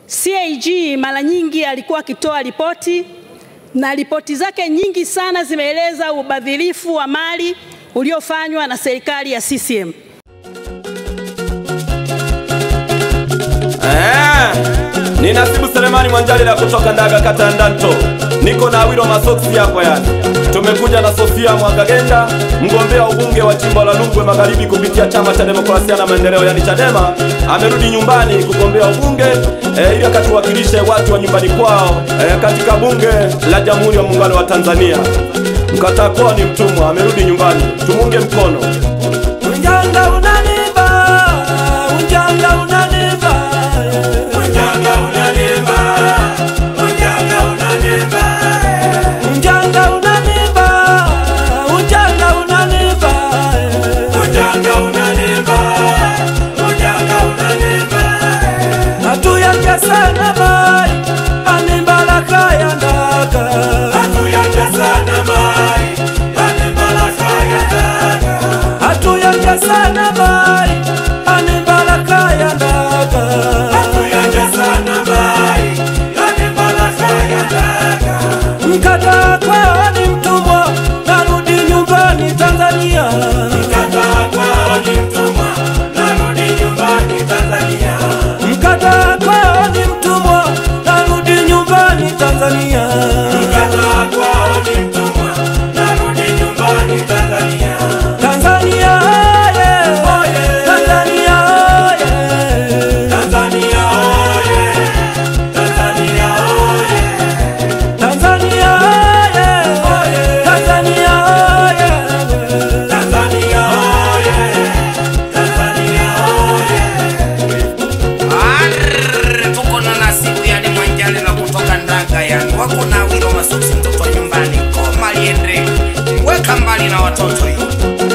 CAG mara nyingi alikuwa akitoa ripoti na ripoti zake nyingi sana zimeeleza ubadhirifu wa mali uliofanywa na serikali ya CCM. Eh, ni Nasibu Selemani Mwanjalila kutoka Ndaga kata ya Ndanto. Niko na Awilo Masoksi hapa yani. Tumekuja na Sofia Mwakagenda, mgombea ubunge wa jimbo la Rungwe Magharibi kupitia chama cha demokrasia na maendeleo yani Chadema. Amerudi nyumbani kugombea ubunge eh, ili akatuwakilishe watu wa nyumbani kwao eh, katika bunge la Jamhuri ya Muungano wa Tanzania. Mkataa kuwa ni mtumwa, amerudi nyumbani. Tumunge mkono. Unjanga unaniba, unjanga unaniba, Unjanga unaniba, unjanga unaniba, unjanga unaniba, unjanga unaniba. unjanga unaniba, unjanga unaniba. Hatuyaja sana mai, ani baraka ya ndaka. Hatuyaja sana mai, yani baraka ya ndaka. Hatuyaja sana mai, ani baraka ya ndaka. Hatuyaja sana mai, yani baraka ya ndaka. Mkataa kwao ni mtumwa, narudi nyumbani Tanzania. Mkataa kwao ni mtumwa, narudi nyumbani Tanzania. Mkataa kwao ni mtumwa, narudi nyumbani Tanzania. Mkataa kwao ni mtumwa, narudi nyumbani Tanzania. Tanzania oye, Tanzania oye, Tanzania oye! Tanzania oye! Tanzania oye, Tanzania oye. Tanzania oye! Tanzania oye! Arr, tuko na Nasibu yani Mwanjalila kutoka Ndaga yani wako na Awilo Masoksi mtoto wa nyumbani koma liende weka mbali na watoto hiyo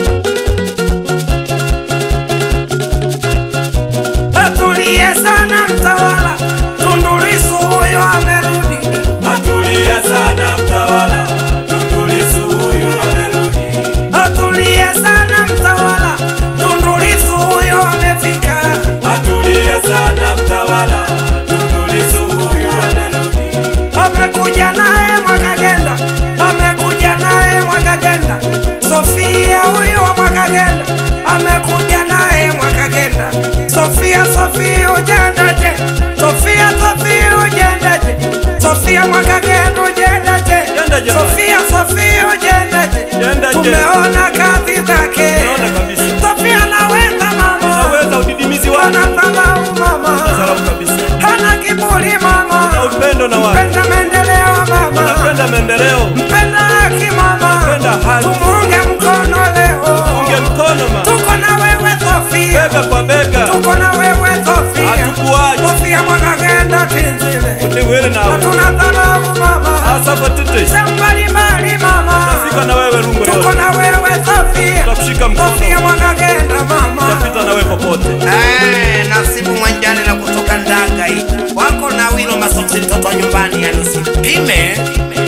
Atulie sana mtawala Tundu Lissu huyo amerudi Atulie sana mtawala, Tundu Lissu huyu amerudi. Atulie sana mtawala Tundu Lissu huyo amefika Atulie sana mtawala, Tundu Lissu huyu amerudi. amekuja naye Mwakagenda, amekuja naye Mwakagenda, Sofia huyo wa Mwakagenda, amekuja naye Mwakagenda, Sofia Sofia ujendaje, Sofia Sofia ujendaje, Sofia Mwakagenda ujendaje, Jendaje. Sofia Sofia ujendaje, Jendaje. tumeona kazi zake, Tumeona kabisa. Sofia naweza mama, Naweza udidimizi wako. anadharau mama, Salamu kabisa. hana kiburi mama, Na upendo na watu. mpenda maendeleo mama, Napenda maendeleo. mpenda haki mama, Mpenda haki. tumunge mkono leo, Unge mkono ma. tuko na wewe Sofia, Bega kwa bega. tuko na wewe Sofia, Hatukuachi. Sofia Mwakagenda tinzile, Ni wewe na wewe. hatuna dharau mama, Asapa tete. shambali mali mama, Fika na wewe Rungwe tuko yote. na wewe Sofia, Tutakushika mkono. Sofia Mwakagenda mama. Tutapita na wewe popote. Eh, Nasibu Mwanjalila kutoka Ndaga hii wako na Awilo Masoksi mtoto wa nyumbani, yani usipime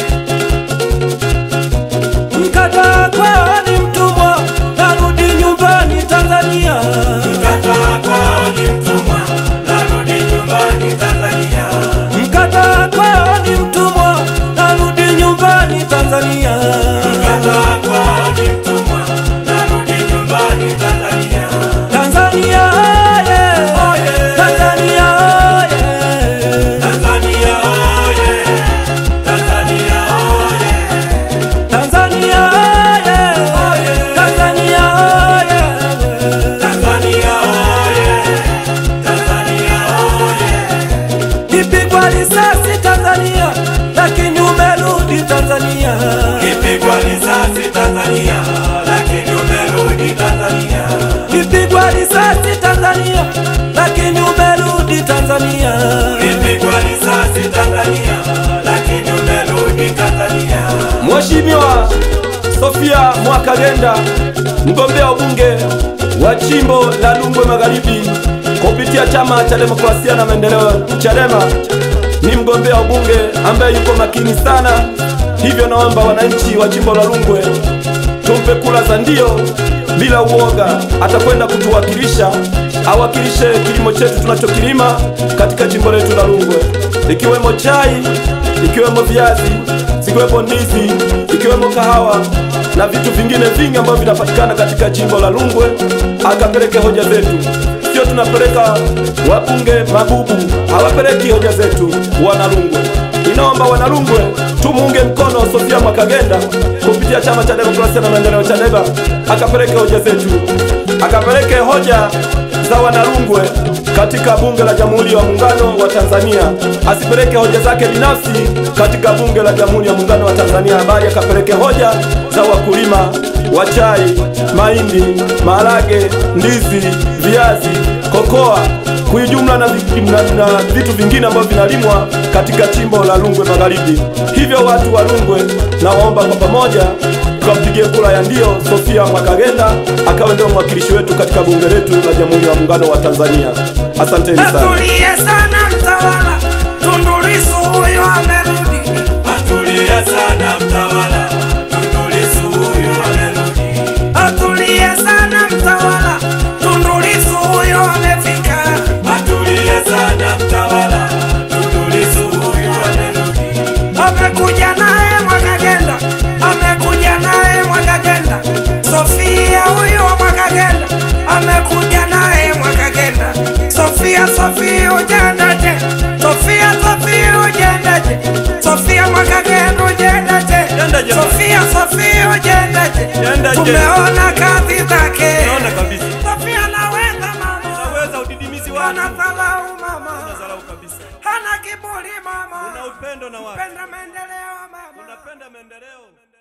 Mkataa kwao ni mtumwa, narudi nyumbani Tanzania. Mkataa kwao ni mtumwa, narudi nyumbani Tanzania. Mkataa kwao ni mtumwa, narudi nyumbani Tanzania. Mkataa kwao ni mtumwa, narudi nyumbani Tanzania. Tanzania oye, Tanzania oye. Tanzania oye! Tanzania oye! Tanzania oye, Tanzania oye. Tanzania oye! Tanzania oye! Nipigwa risasi Tanzania, lakini umerudi Tanzania. Kipigwa risasi Tanzania, lakini umerudi Tanzania. Nipigwa risasi Tanzania, lakini umerudi Tanzania. Kipigwa risasi Tanzania, lakini umerudi Tanzania. Mheshimiwa Sofia Mwakagenda, mgombea ubunge wa jimbo la Rungwe Magharibi kupitia chama cha demokrasia na maendeleo Chadema, ni mgombea ubunge ambaye yuko makini sana. Hivyo naomba wananchi wa jimbo la Rungwe tumpe kula za ndio bila uoga, atakwenda kutuwakilisha awakilishe kilimo chetu tunachokilima katika jimbo letu la Rungwe, ikiwemo chai, ikiwemo viazi, zikiwepo ndizi, ikiwemo kahawa na vitu vingine vingi ambavyo vinapatikana katika jimbo la Rungwe, akapeleke hoja zetu. Sio tunapeleka wabunge mabubu, hawapeleki hoja zetu wanarungwe. Inaomba wanarungwe tumuunge mkono Sofia Mwakagenda kupitia chama cha demokrasia na maendeleo CHADEMA, akapeleke hoja zetu, akapeleke hoja za wanarungwe katika bunge la Jamhuri ya Muungano wa Tanzania, asipeleke hoja zake binafsi katika bunge la Jamhuri ya Muungano wa Tanzania, bali akapeleke hoja za wakulima wa chai, mahindi, maharage, ndizi, viazi, kokoa kuijumla na, vi- na, na vitu vingine ambavyo vinalimwa katika jimbo la Rungwe Magharibi. Hivyo watu wa Rungwe na waomba kwa pamoja tukampigie kura ya ndio Sofia Mwakagenda akawe ndio mwakilishi wetu katika bunge letu la Jamhuri ya Muungano wa Tanzania. Asanteni sana. Atulie sana mtawala, Tundu Lissu huyo amerudi. Atulie sana mtawala, Tundu Lissu huyu amerudi. Atulie sana mtawala, Tundu Lissu huyo amefika. Atulie sana mtawala, Tundu Lissu huyu amerudi. Amekuja naye Mwakagenda, amekuja naye Mwakagenda. Sofia huyo Mwakagenda, amekuja naye Mwakagenda. Sofia, Sofia ujendaje? Sofia, Sofia ujendaje? Sofia Mwakagenda ujendaje? Jendaje, mama. Sofia, Sofia ujendaje? Jendaje. Tumeona kazi zake. Naona kabisa. Sofia naweza mama. Naweza udidimizi Hana dharau mama. Dharau kabisa. Hana kiburi mama. upendo na watu. Penda maendeleo mama. Unapenda maendeleo.